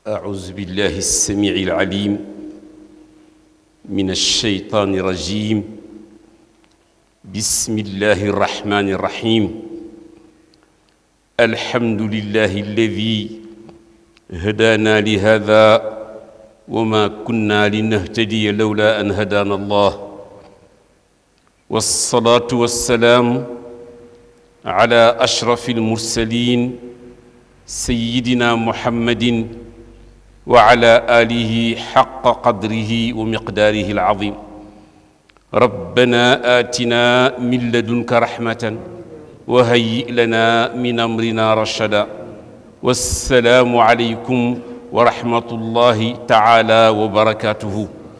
أعوذ بالله السميع العليم من الشيطان الرجيم بسم الله الرحمن الرحيم الحمد لله الذي هدانا لهذا وما كنا لنهتدي لولا أن هدانا الله والصلاة والسلام على أشرف المرسلين سيدنا محمد وعلى آله حق قدره ومقداره العظيم ربنا آتنا من لدنك رحمة وهيئ لنا من أمرنا رشدا والسلام عليكم ورحمة الله تعالى وبركاته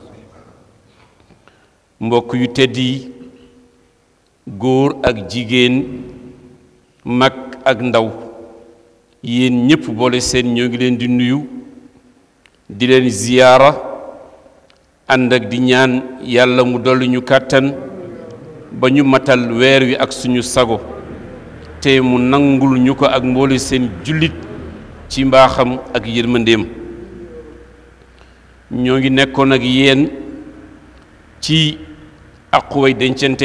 mbokk yu tedd yi góor ak jigéen mag ak ndaw yéen ñépp boole seen ñoo ngi leen di nuyu di leen ziyaara ànd ak di ñaan yàlla mu dolli ñu kàttan ba ñu matal weer wi ak suñu sago te mu nangul ñu ko ak mboole seen jullit ci mbaaxam ak yërmandeem ñoo ngi nekkoon ak yéen ci aquway dencante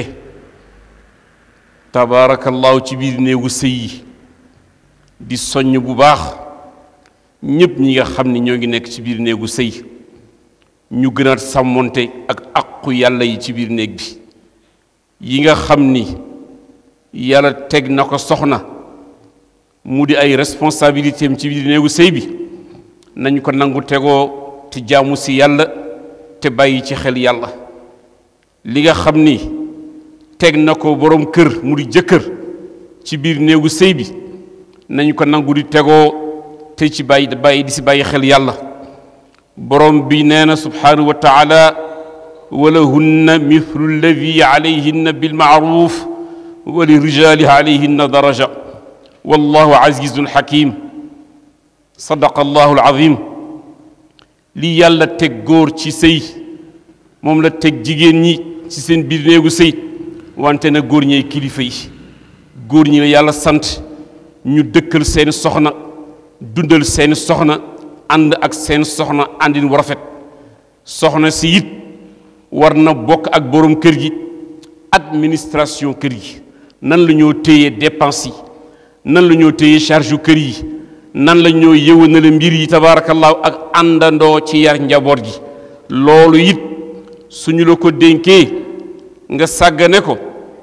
tabaarakallaahu ci biir néegu sëy yi di soññ bu baax ñépp ñi nga xam ni ñoo ngi nekk ci biir néegu sëy ñu gën a sàmmonte ak aqu yàlla yi ci biir néeg bi yi nga xam ni yàlla teg na ko soxna mu di ay responsabilité am ci biir néegu sëy bi nañ ko nangu tegoo te jaamu si yàlla te bàyyi ci xel yàlla li nga xam ni teg na ko boroom kër mu di jëkkër ci biir néegu sëy bi nañ ko nangu di tegoo te ci bàyyi bàyyi di si bàyyi xel yàlla borom bi nee na subhaanahu wa taala walahunna mithlu alladi alayhinna bilmaaruf wa li rijaali alayhinna daraja wallahu azizun hakim sadaqa allahu alazim li yàlla teg góor ci sëy moom la teg jigéen ñi ci seen biir néegu sëy wante na góor ñey kilifa yi góor ñi la yàlla sant ñu dëkkal seeni soxna dundal seeni soxna ànd ak seen soxna àndin wu rafet soxna si it war na bokk ak boroom kër gi administration kër gi nan la ñoo téye dépense yi nan la ñoo téye charge yu kër yi nan la ñoo yëwanale mbir yi tabaarakallaahu ak àndandoo ci yar njaboot gi loolu it suñu la ko dénkee nga sàggane ko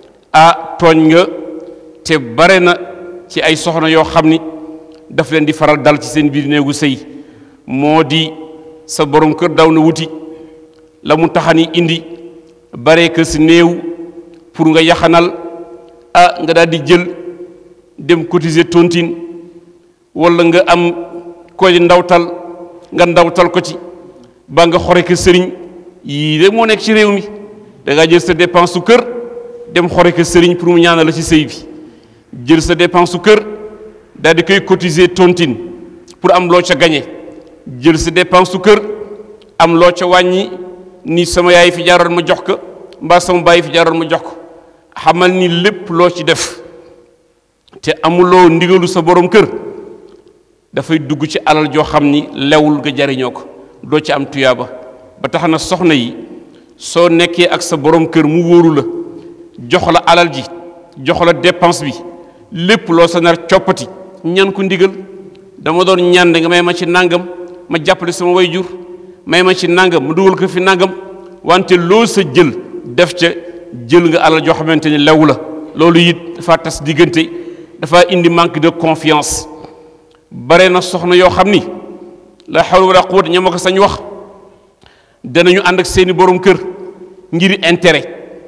ah tooñ nga te bare na ci ay soxna yoo xam ni daf leen di faral dal ci seen biir néegu sëy moo di sa borom kër daw na wuti la mu taxani indi bare que si néew pour nga yaxanal ah nga daal di jël dem cotiser tontine wala nga am koy ndawtal nga ndawtal ko ci ba nga xore ko sëriñ yii de moo nekk ci réew mi da ngaa jël sa dépense su kër dem xore ko sëriñ pour mu ñaanal la ci sëy bi jël sa dépense su kër daal di koy cotiser tontine pour am loo ca gañe jël sa dépense su kër am loo ca wàññi ni sama yaay fi jaaroon ma jox ko mbaa sama baay fi jaaroon ma jox ko xamal ni lépp loo ci def te amuloo ndigalu sa borom kër dafay dugg ci alal joo xam ni lewul nga jariñoo ko doo ci am tuyaaba ba tax na soxna yi soo nekkee ak sa borom kër mu wóoru la jox la alal ji jox la dépense bi lépp loo sa nar coppati ñaan ko ndigal dama doon ñaan nga may ma ci nangam ma jàppale sama way jur may ma ci nangam ma dugal ko fi nangam wante loo sa jël def ca jël nga alal joo xamante ni lew la loolu it dafa tas diggante dafa indi manque de confiance bare na soxna yoo xam ni la hawla wala quwwata ña ma ko sañ wax danañu ànd ak seeni borom kër ngir intérêt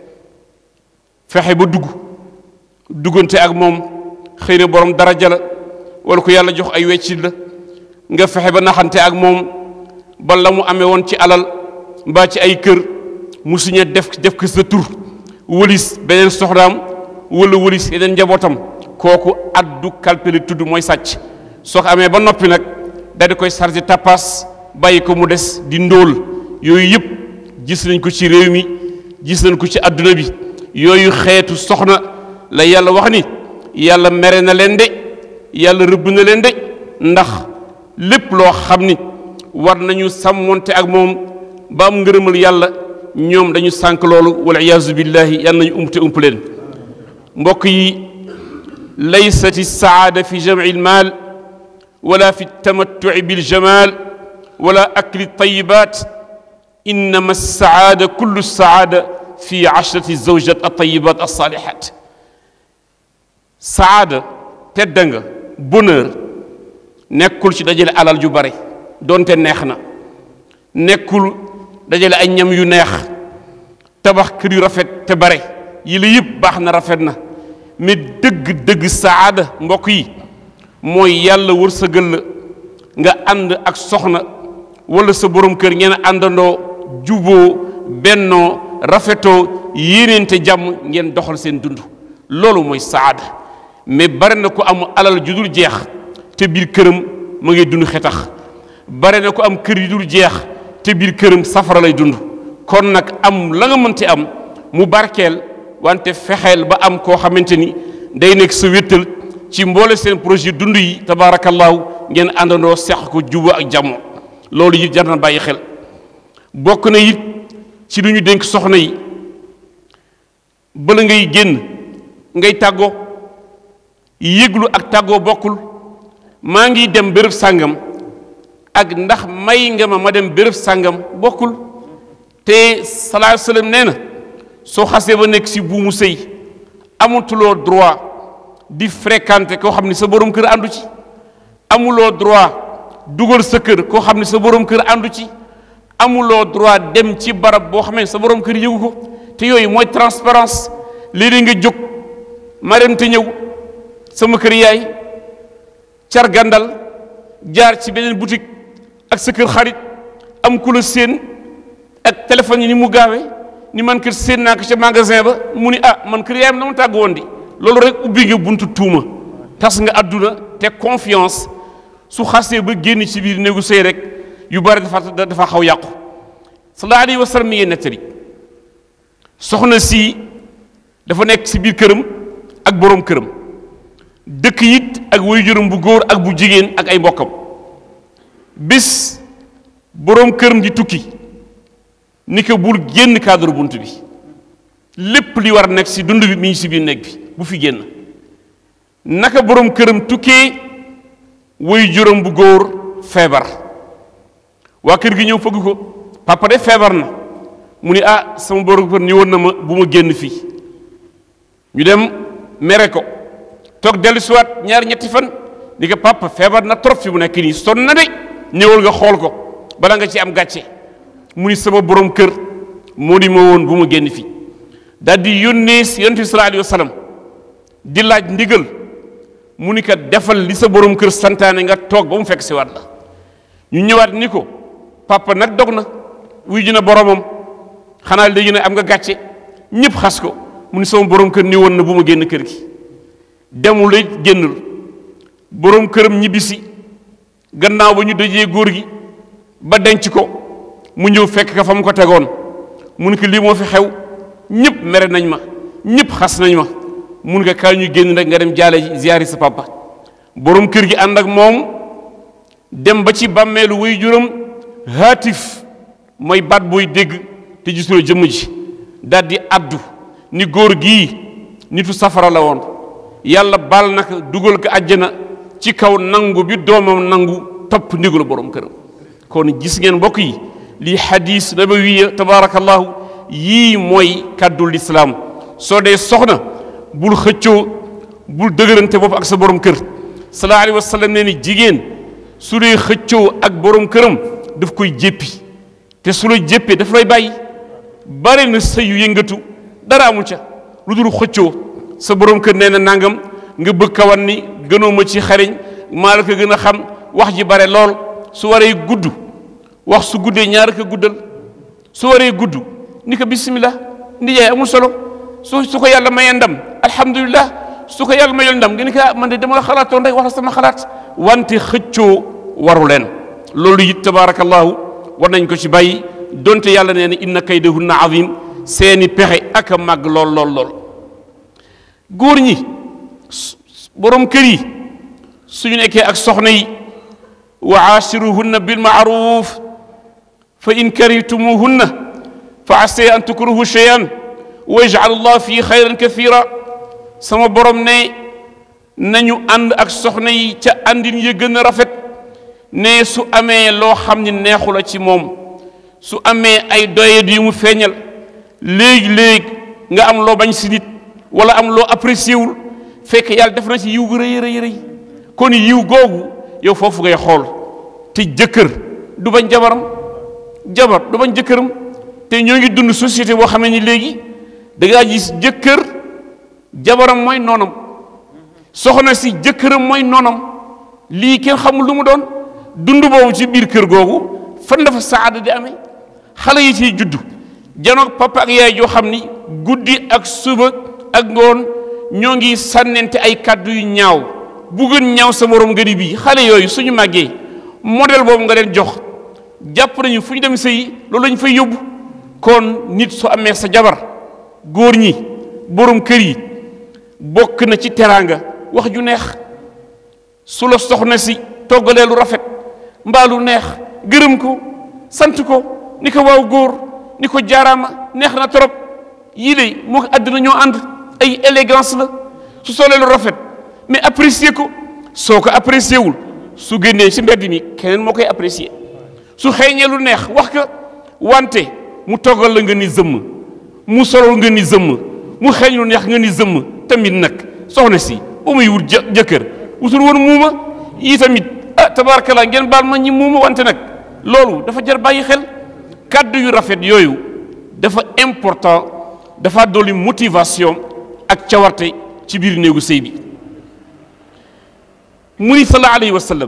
fexe ba dugg duggante ak moom xëy na borom daraja la wala ko yàlla jox ay weccit la nga fexe ba naxante ak moom ba la mu amee woon ci alal mbaa ci ay kër mu suñe def def ko sa tur wëlis beneen soxnaam wala wëlis yeneen njabootam kooku addu kalpeli tudd mooy sàcc soo ko amee ba noppi nag daal di koy chargé tapas bàyyi ko mu des di ndóol yooyu yëpp gis nañ ko ci réew mi gis nañ ko ci adduna bi yooyu xeetu soxna la yàlla wax ni yàlla mere na leen de yàlla rëbb na leen de ndax lépp loo xam ni war nañu sàmmonte ak moom ba am ngërëmal yàlla ñoom dañu sànk loolu wal iyaazu billahi yàlla nañu umpte ump leen mbokk yi laysat saada fi jamci almaal wala fi tamattuci biljamal wala akli tayibat innama saada kullu saada fi ashrati zawjat atayibat alsalihat saada tedda nga bonheur nekkul ci dajale alal ju bare doonte neex na nekkul dajale ay ñam yu neex tabax kër yu rafet te bare yi la yëpp baax na rafet na mais dëgg-dëgg saada mbokk yi mooy yàlla wërsëgal la nga ànd ak soxna wala sa borom kër ngeen àndandoo juboo bennoo rafetoo yéeneente jàmm ngeen doxal seen dund loolu mooy saada mais bare na ko am alal ju dul jeex te biir këram ma ngay dund xetax bare na ko am kër yu dul jeex te biir këram safara lay dund kon nag am la nga mënti am mu barkeel wante fexeel ba am koo xamante ni day nekk sa wéttal ci mboole seen projet dund yi tabaarakallaahu ngeen àndandoo seq ko juba ak jàmmo loolu it jar na bàyyi xel bokk na it ci lu ñu dénk soxna yi bala ngay génn ngay tàggoo yëglu ak tàggoo bokkul maa ngi dem béréb sàngam ak ndax may nga ma ma dem béréb sàngam bokkul te salaa sallam nee na soo xasee ba nekk si buumu sëy amatuloo droit di fréquenter koo xam ne sa borom kër àndu ci amuloo droit dugal sa kër koo xam ne sa borom kër àndu ci amuloo droit dem ci barab boo xam ne sa borom kër yëgu ko te yooyu mooy transparence léeg-léeg nga jóg ma dem te ñëw sama kër yaay car gàndal jaar ci beneen boutique ak sa kër xarit am ku la séen ak téléphone yi ni mu gaawee ni man kër séen naa ko ca magasin ba mu ni ah man kër yaayam na ma tàgg woon di loolu rek ubbi nga buntu tuuma tas nga àdduna te confiance su xasee ba génn ci biir néegu sëy rek yu bari dafa dafa xaw yàqu sallallahu alayhi wa sallam mi ngi nettali soxna si dafa nekk ci biir këram ak boroom këram dëkk it ak waajuram bu góor ak bu jigéen ak ay mbokkam bis boroom këram di tukki ni ko bul génn cadre bunt bi lépp li war a nekk ci dund bi mi ngi ci biir néeg bi bu fi génn naka boroom këram tukkee waajuram bu góor feebar waa kër gi ñëw fëgg ko papa de feebar na mu ni ah sama boroom kër ñëwoon na ma bu ma génn fii ñu dem mere ko toog dellu siwaat ñaar ñetti fan ni ko papa feebar na trop fi mu nekk nii sonn na de ñëwal nga xool ko bala nga ci am gàcce mu ni sama borom kër moo di ma woon bu ma génn fii daal di yónnee si yonent bi sallallahu alayhi wa sallam di laaj ndigal mu ni ko defal li sa borom kër santaane nga toog ba mu fekk si waat la ñu ñëwaat ni ko papa nag dog na wuy ji na boromam xanaa léegi nag am nga gàcce ñëpp xas ko mu ni sama borom kër ni woon na bu ma génn kër gi demul it génnul borom këram ñibbisi gannaaw ba ñu dajee góor gi ba denc ko mu ñëw fekk ka fa mu ko tegoon mu ni ko lii moo fi xew ñëpp mere nañ ma ñëpp xas nañ ma mu ni ko kaay ñu génn rek nga dem jaale ziyaari sa papa borom kër gi ànd ak moom dem ba ci bàmmeelu way juram haatif mooy baat booy dégg te gisuloo jëmm ji daal di addu ni góor gii nitu safara la woon yàlla baal naka dugal ko àjjana ci kaw nangu bi doomam nangu topp ndigalu borom këram kon gis ngeen mbokk yi lii xadis nabawiya tabaarakallahu yii mooy kàddu lislaam soo dee soxna bul xëccoo bul dëgërante bopp ak sa borom kër sallallahu alayhi wa sallam nee ni jigéen su dee xëccoo ak borom këram daf koy jéppi te su la jéppee daf lay bàyyi bare na sëy yu yëngatu dara amu ca lu dul xëccoo sa borom kër nee na nangam nga bëgg kawan ni gënoo ma ci xariñ maa la ko gën a xam wax ji bare lool su waree gudd wax su guddee ñaar ko guddal su waree gudd ni ko bismillah ndijaay amul solo su su ko yàlla mayee ndam alhamdulilah su ko yàlla mayul ndam nga ni ko man de dama la xalaatoon rek wax la sama xalaat wante xëccoo waru leen loolu it tabaarakallahu war nañ ko ci bàyyi donte yàlla nee na inna kaydahunna azim seeni pexe ak a màgg lool lool lool góor ñi borom kër yi suñu nekkee ak soxna yi wa aashiruhunna bilmaaruf fa in karihtumuhunna fa ase an tukrahu cheyan wa yajcalu llah fii xayran kathira sama borom ne nañu ànd ak soxna yi ca àndin ya gën a rafet ne su amee loo xam ne neexu la ci moom su amee ay doyet yu mu feeñal léegi-léegi nga am loo bañ si nit wala am loo apprécié wul fekk yàlla def na ci yiw gu rëy rëy rëy kon yiw googu yow foofu ngay xool te jëkkër du bañ jabaram jabar du bañ jëkkëram te ñoo ngi dund société boo xamee ni léegi da ngaa gis jëkkër jabaram mooy noonam soxna si jëkkëram mooy noonam lii kenn xamul lu mu doon dund boobu ci biir kër googu fan dafa saada di amee xale yi ciy judd janoog papa ak yaay joo xam ni guddi ak suba ak ngoon ñoo ngi sànnente ay kàddu yu ñaaw bu gën ñaaw sa morom nga di bii xale yooyu suñu màggee modèle boobu nga leen jox jàpp nañu fu ñu dem sëyi loolu lañu fay yóbbu kon nit su amee sa jabar góor ñi borom kër yi bokk na ci teraanga wax ju neex su la soxna si toggalee lu rafet mbaa lu neex gërëm ko sant ko ni ko waaw góor ni ko jaaraama neex na trop yii de moo ko àddina ñoo ànd ay élégance la su solee lu rafet mais apprécier ko soo ko apprécier wul su génnee ci mbedd mi keneen moo koy apprécier su xeeñee lu neex wax ka wante mu toggal la nga ni zëmm mu solol nga ni zëmm mu xeeñ lu neex nga ni zëmm tamit nag soxna si ba muy wut jëkkër wutul woon muuma yi tamit ah tabaarakallah ngeen baal ma ñi muuma wante nag loolu dafa jar bàyyi xel kàddu yu rafet yooyu dafa important dafa dolli motivation ak cawarte ci biir néegu sëy bi mu ni sallallahu alayhi wa sallam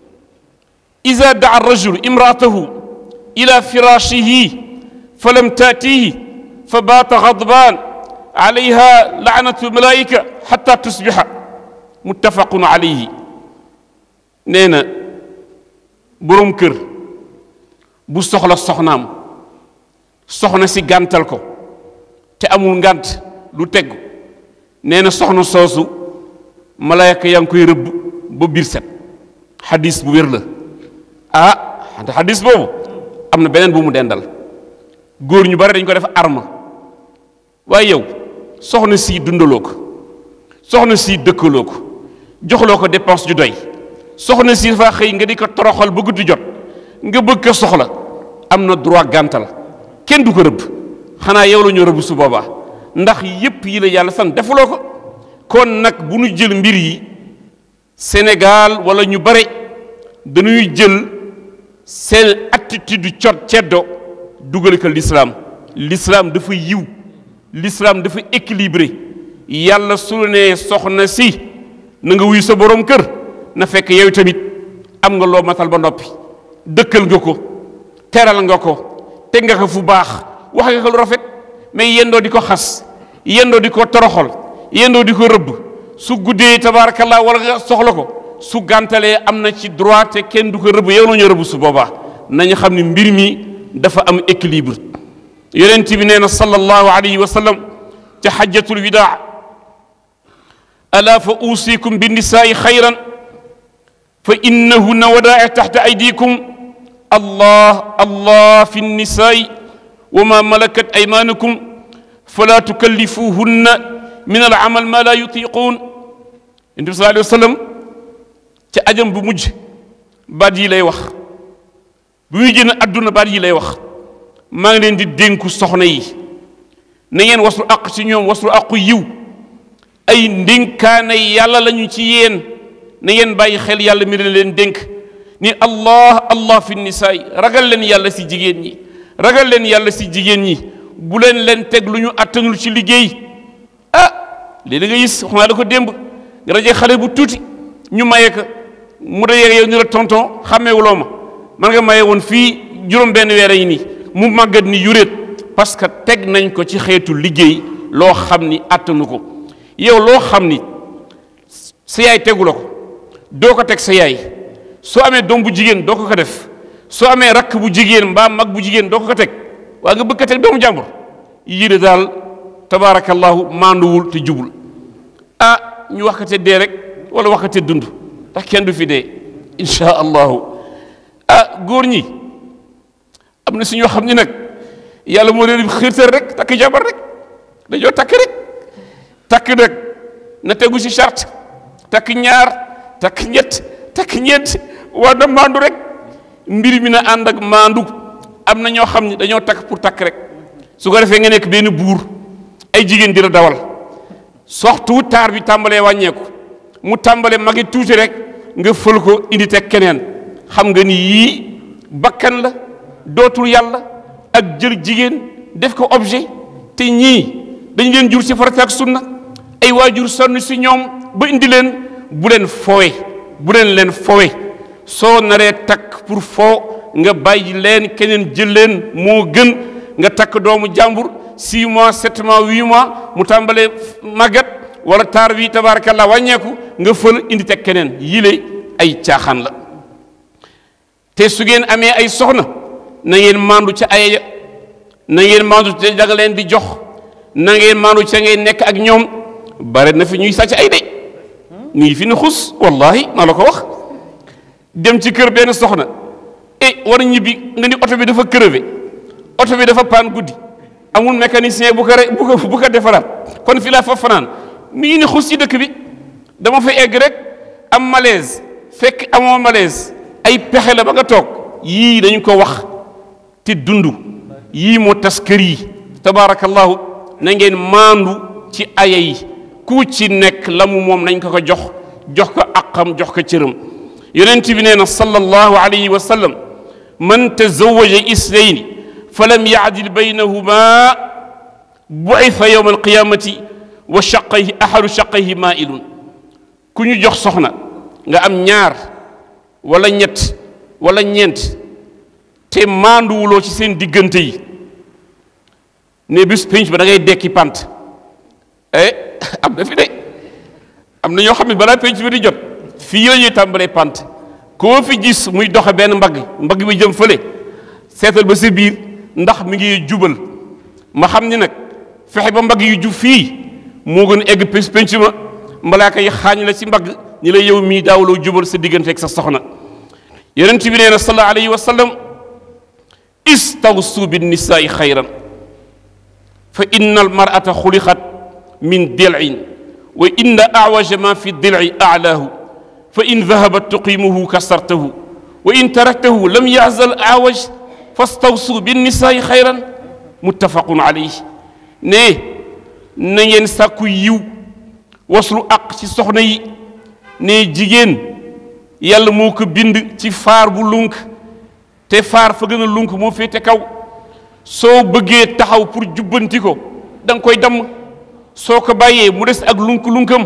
ida daa rajul imraatahu ila firashihi fa lam taatihi fa baata gadbaan alayha laanatu malaika xata tusbixa muttafaqun alayhi nee na boroom kër bu soxla soxnaam soxna si gàntal ko te amul ngànt lu teggu nee na soxna soosu malaayka yaa ngi koy rëbb ba biir set xadis bu wér la ah xadis boobu am na beneen bu mu dendal góor ñu bari dañ ko def arma waaye yow soxna si dundaloo ko soxna si dëkkaloo ko joxloo ko dépense ju doy soxna si dafa xëy nga di ko toroxal ba guddi jot nga bëgg ko soxla am na droit gàntal kenn du ko rëbb xanaa yow la ñu rëbb su boobaa ndax yépp yi la yàlla sant defuloo ko kon nag bu ñu jël mbir yi Sénégal wala ñu bare dañuy jël seen attitude cot ceddo dugal ko l'islam l'islam dafa yiw l'islam dafa équilibré yàlla su ne soxna si na nga wuyu sa borom kër na fekk yow tamit am nga loo matal ba noppi dëkkal nga ko teral nga ko teg nga ko fu baax wax nga ko lu rafet mais yendoo di ko xas yendoo di ko toroxal yendoo di ko rëbb su guddee tabaarakallah wala nga soxla ko su gàntalee am na ci droit te kenn du ko rëbb yow nañu rëbb su boobaa nañu xam ne mbir mi dafa am équilibre yonent bi nee na sallallahu alayhi wa sallam ca xajjatul widaa ala fa uusikum bi nisaai xayran fa innahunna wadaa'i taxta aydikum allah allah fi nnisaai wa ma malakat aymaanukum fala tukallifuhunna min al amal ma la yutiquun yonent bi sallallahu alayhi wa sallam ca ajam bu mujj baat yi lay wax bu muy génn àdduna baat yi lay wax maa ngi leen di dénku soxna yi na ngeen waslu àq ci ñoom waslu àqu yiw ay ndénkaane yàlla lañu ci yéen na ngeen bàyyi xel yàlla mi leen leen dénk ni allah allah fi nisaay ragal leen yàlla si jigéen ñi ragal leen yàlla si jigéen ñi bu leen leen teg lu ñu attanul ci liggéey ah léegi da nga gis wax naa da ko démb nga rajee xale bu tuuti ñu maye ko mu dayee yow ñu la tonton xàmmeewuloo ma man nga maye woon fii juróom benn weer yi nii mu màggat ni yuréet parce que teg nañ ko ci xeetu liggéey loo xam ni attanu ko yow loo xam ni sa yaay tegu la ko doo ko teg sa yaay soo amee doom bu jigéen doo ko ko def soo amee rakk bu jigéen mbaa mag bu jigéen doo ko ko teg waa nga bëgg ko teg doomu jàmbur yii de daal tabaarakallahu maanduwul te jubul ah ñu wax ko te dee rek wala wax ko te dund ndax kenn du fi dee insha allahu ah góor ñi am na si ñoo xam ni nag yàlla moo leen xiirtal rek takk jabar rek dañoo takk rek takk nag na tegu si charte takk ñaar takk ñett takk ñeent war na maandu rek mbir mi na ànd ak maandu am na ñoo xam ne dañoo takk pour takk rek su ko defee nga nekk benn buur ay jigéen di la dawal soxtu taar bi tàmbalee wàññeeku mu tàmbalee magi tuuti rek nga fël ko indi teg keneen xam nga ni yii bakkan la dootul yàlla ak jël jigéen def ko objet te ñii dañ leen jur ci farata ak sunna ay waajur sonn si ñoom ba indi leen bu leen fowe bu leen leen fowe soo naree takk pour foo nga bàyyi leen keneen jël leen moo gën nga takk doomu jàmbur 6 mois 7 mois 8 mois mu tàmbalee màggat wala taar bi tabaarakallah wàññeeku nga fël indi teg keneen yile ay caaxaan la te su ngeen amee ay soxna na ngeen maandu ca ay na ngeen maandu ca da nga leen di jox na ngeen maandu ca ngay nekk ak ñoom bare na fi ñuy sàcc ay de ñu ngi fi ne xus wallahi maa la ko wax dem ci kër benn soxna e war a ñibbi nga ni oto bi dafa crevé oto bi dafa paan guddi amul mécanicien bu ko re bu ko bu ko defaraat kon fi laa fa fanaan mi ngi ni xus ci dëkk bi dama fa egg rek am malaise fekk amoo malaise ay pexe la ba nga toog yii dañu ko wax te dund yii moo tas kër yi tabaarakallahu na ngeen maandu ci aya yi ku ci nekk la mu moom nañ ko ko jox jox ko aqam jox ko cëram yonent bi nee na sallallahu alayhi wa sallam man tazawaja isnayni falam yaadil baynahuma buitha yowma alqiyamati wa shaqayhi ahadu shaqayhi mailun ku ñu jox soxna nga am ñaar wala ñett wala ñeent te maanduwuloo ci seen diggante yi ne bis pénc ba da ngay dekki pant eh am na fi de am na ñoo xam ne balaa pénc bi di jot fii la ñuy tàmbalee pant koo fi gis muy doxe benn mbagg mbagg bi jëm fële seetal ba sa biir ndax mi ngi jubal ma xam ni nag fexe ba mbagg yu jub fii moo gën egg pénc pénc ma malaaka yi xaañ la ci mbagg ñi la yow mii daawuloo jubal sa diggante ak sa soxna yonent bi nee na sallallahu alayhi wa sallam istawsu bin nisaai xayran fa inna al mar'ata xuliqat min dil'in wa inna awaja ma fi dil'i a'laahu fa in dahabat tuqimuhu kasartahu wa in taraktahu lam yazal awaj fastawsu bin nisaai xayran muttafaqun alayhi ne na ngeen sàkku yiw waslu aq ci soxna yi ne jigéen yàlla moo ko bind ci faar bu lunk te faar fa gën a lunk moo féete kaw soo bëggee taxaw pour jubbanti ko da nga koy damm soo ko bàyyee mu des ak lunk-lunkam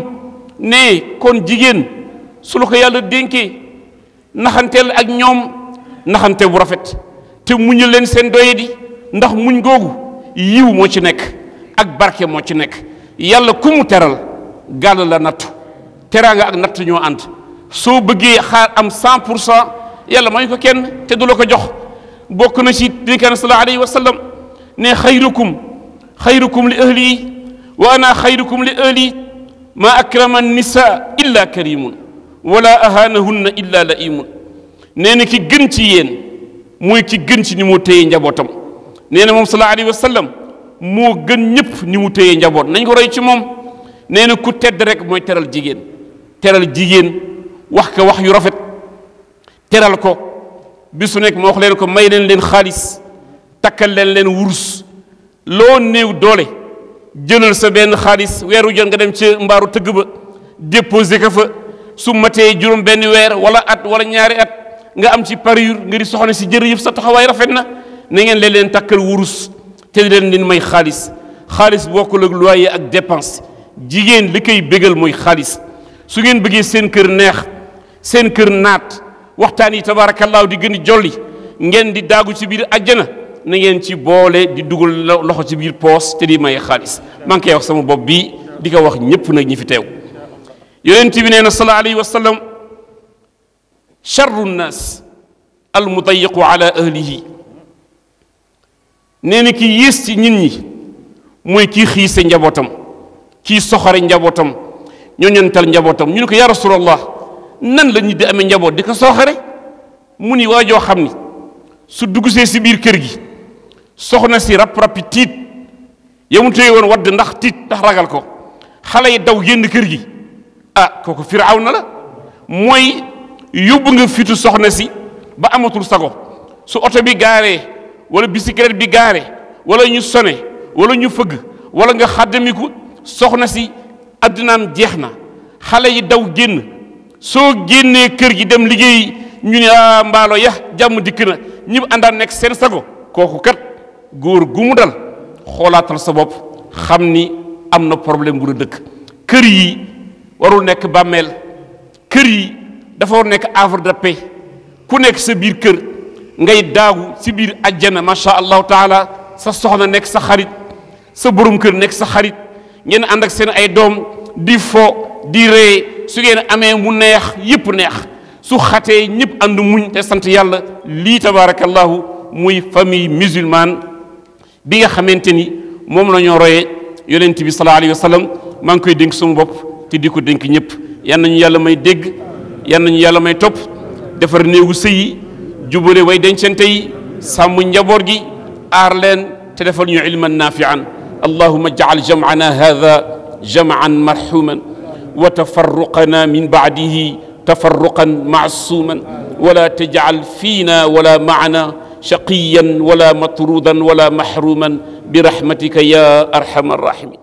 ne kon jigéen su la ko yàlla dénkee naxanteel ak ñoom naxante bu rafet te muñu leen seen doye di ndax muñ googu yiw moo ci nekk ak barke moo ci nekk yàlla ku mu teral gàll la nattu teraanga ak natt ñoo ànd soo bëggee xaar am 100 pour cent yàlla may ko kenn te du la ko jox bokk na ci dénkaan sallallahu alayhi wa sallam ne xayrukum xayrukum li ahli wa ana xayrukum li ahli ma akrama nisa illa karimun wala ahanahunna illa laimun nee na ki gën ci yéen mooy ki gën ci ni mu téye njabootam nee na moom sallallahu alayhi wa sallam moo gën ñëpp ni mu téye njaboot nañ ko roy ci moom nee na ku tedd rek mooy teral jigéen teral jigéen wax ko wax yu rafet teral ko bisu nekk ma wax leen ko may leen leen xaalis takkal leen leen wurus loo néew doole jëlal sa benn xaalis weeru jot nga dem ci mbaaru tëgg ba déposé ko fa su matee juróom benn weer wala at wala ñaari at nga am ci parure nga di soxna si jërëjëf sa taxawaay rafet na na ngeen leen leen takkal wurus te di leen leen may xaalis xaalis bokkul ak loyer ak dépense jigéen li koy bégal mooy xaalis su ngeen bëggee seen kër neex seen kër naat waxtaan yi tabaarakallaahu di gën di jolli ngeen di daagu ci biir àjjana na ngeen ci boole di dugal loxo ci biir poos te di maye xaalis maa ngi koy wax sama bopp bii di ko wax ñépp nag ñi fi teew yonent bi nee na sallallahu alayhi wa sallam charru nnaas al mudayiqu ala ahlihi nee na ki yées ci nit ñi mooy kii xiise njabootam kii soxore njabootam ñoo ñantal njabootam ñu ne ko ya rasulallah nan la nit di amee njaboot di ko soxore mu ni waa joo xam ni su duggsee si biir kër gi soxna si rap rapi tiit yamu téye woon wadd ndax tiit ndax ragal ko xale yi daw génn kër gi ah kooku firaaw na la mooy yóbbu nga fitu soxna si ba amatul sago su oto bi gaaree wala bicyclette bi gaaree wala ñu sone wala ñu fëgg wala nga xàddamiku soxna si addinaam jeex na xale yi daw génn soo génnee kër gi dem liggéey ñu ne ah mbaalo ya jàmm dikk na ñëpp àndaan nekk seen sago kooku kat góor gu mu dal xoolaatal sa bopp xam ni am na problème bu la dëkk kër yi warul nekk bàmmeel kër yi dafa war nekk havre de paix ku nekk sa biir kër ngay daagu si biir ajjana macha allahu taala sa soxna nekk sa xarit sa borom kër nekk sa xarit ngeen ànd ak seen ay doom di fo di ree su ngeen amee mu neex yëpp neex su xatee ñëpp ànd muñ te sant yàlla lii tabaarakallahu muy famille musulmane bi nga xamante ni moom la ñoo royee yonent bi sallallahu alayhi wa sallam maa ngi koy dénk sama bopp te di ko dénk ñëpp yan nañu yàlla may dégg yan nañu yàlla may topp defar néegu sëy yi jubale way dencante yi sàmm njaboot gi aar leen te defal ñu ilman naafian allahuma jacal jamcana hada jamcan marxuman wa tafarruqana min bacdihi tafarruqan macsuuman wala tajcal fiina wala macna shaqiyan wala matrudan wala maxruman برحمتك يا ارحم الراحمين